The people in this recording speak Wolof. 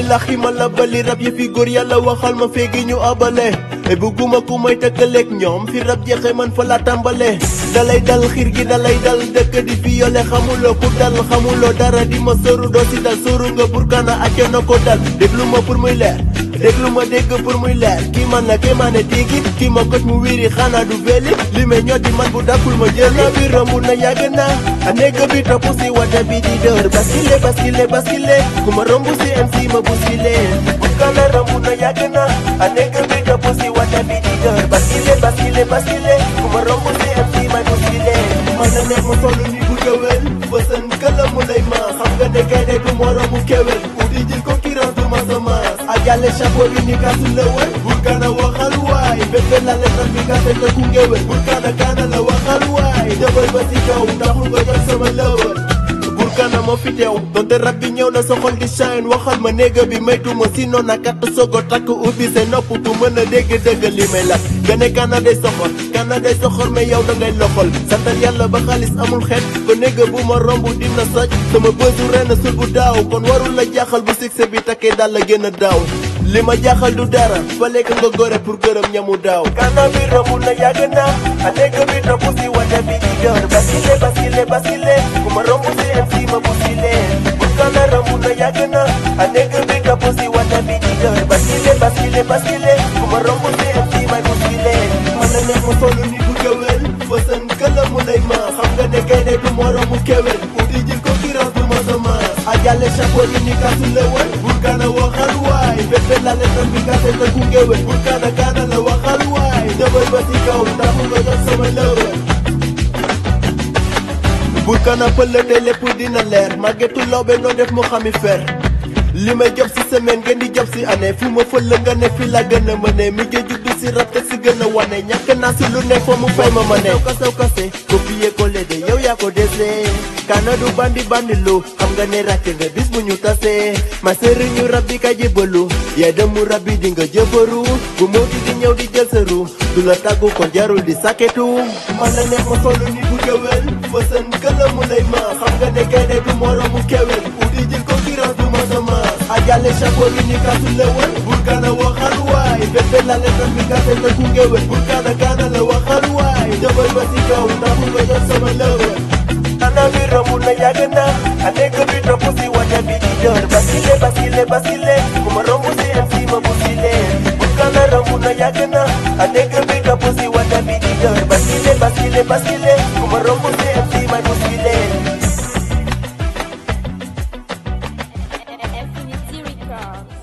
laxi ma la bali rab yi fi góor yàlla waxal ma feegi ñu abale e bugguma ku may tëkkaleeg ñoom fi rab jeexe man fa la tàmbale dalay dal xiir gi dalay dal dëkk di fi yole xamuloo ku dal xamuloo dara di ma sëru doo si dal sëru nga burkana acco na ko dal déglu ma pour muy leer déglu ma dégg pour muy leer kii man la kii ma ne tigi kii ma koj mu wiiri xanaa du veli li may ñoo di man bu dakkul ma jël na bi romb na yàgg na a nekk bi topp si wata bi di dër baskile baskile baskile ku ma romb si MC ma buskile burkana romb na yàgg na a nekk bi topp si wata bi di dër baskile baskile baskile ku ma romb si MC ma buskile man na nekk ma toll ni bu gëwël bësën këla mu lay ma xam nga ne gaynde du moromu kewel uti jël ko kiras du ma sa maas a jàlle chapeau bi ni kasu lëwël burkana waxal waay bébé la lettre bi ka fekk ku ngewel burkana kaana la waxal waay jëbal ba si kaw ndaxul nga jot sama lëwël burkana moo fi teew donte rab bi ñëw na sa xol di shine waxal ma néega bi maytuma si noon a katt sogo takk ubbi say nopp tu mën a dégg dëgg li may la nga ne kaana day soxor kaana day soxor mais yow da ngay loxol santal yàlla ba xaalis amul xeet ko néega bu ma romb dina soj sama bësu ren sul bu daaw kon warul la jaaxal bu succès bi takkee daal la gën a daaw li ma jaaxal du dara fa lekk nga gore pour gërëm ñamu daaw kaana bi romb na yàgg na a néega bi topp si wata bi di dër baskile baskile baskile ku ma romb si MC ma buskile burkana romb na yàgg na a néega bi topp si wata bi di dër baskile baskile baskile ku ma romb si MC ma buskile man na nekk ma solu ni bu gëwël fësën këla mu lay ma xam nga ne gaynde du moromu kewel uti jël ko kiras du ma sa maas a jàlle chapeau bi ni kasu lëwël burkana waxal waay bébé la lettre bi ka fekk ku ngewel burkana kaana la waxal waay dëbal ba si kaw ndax nga jot sama lëwël burkana pëlëte lépp dina leer màggetu lawbe noo def mu xami fer li may job si semaine ngeen di job si année fu ma fël nga ne fi la gën a mëne mi ngi juddu si rab te si gën a wane ñàkk naa si lu ne foo mu fay ma ma ne kasaw kase copier coller de yow yaa ko dese kana du bandi bandi lu xam nga ne ràcc nga bis bu ñu tasee ma sëriñu rab bi ka jëbalu yaa demu rab bi di nga jëbaru bu moo di di ñëw di jël sa ru du la tàggu kon jarul di saketu man la neex ma solu ni bu gëwël fësën këla mu lay ma xam nga ne gaynde du moromu kewel uti jël ko kiras du ma sa maas a jàlle chapeau bi ni kasu lëwël burkana waxal waay bébé la lettre bi ka fekk ku ngewel burkana kaana la waxal waay jëbal ba si kaw ndax nga jot sama lëwël ana bi romb na yàgg na a nekk bi topp si wata bi di dër baskile baskile baskile ku ma romb si MC ma buskile burkana romb na yàgg na a nekk bi topp si wata bi di dër baskile baskile baskile ku ma romb si MC ma buskile Infinity Record.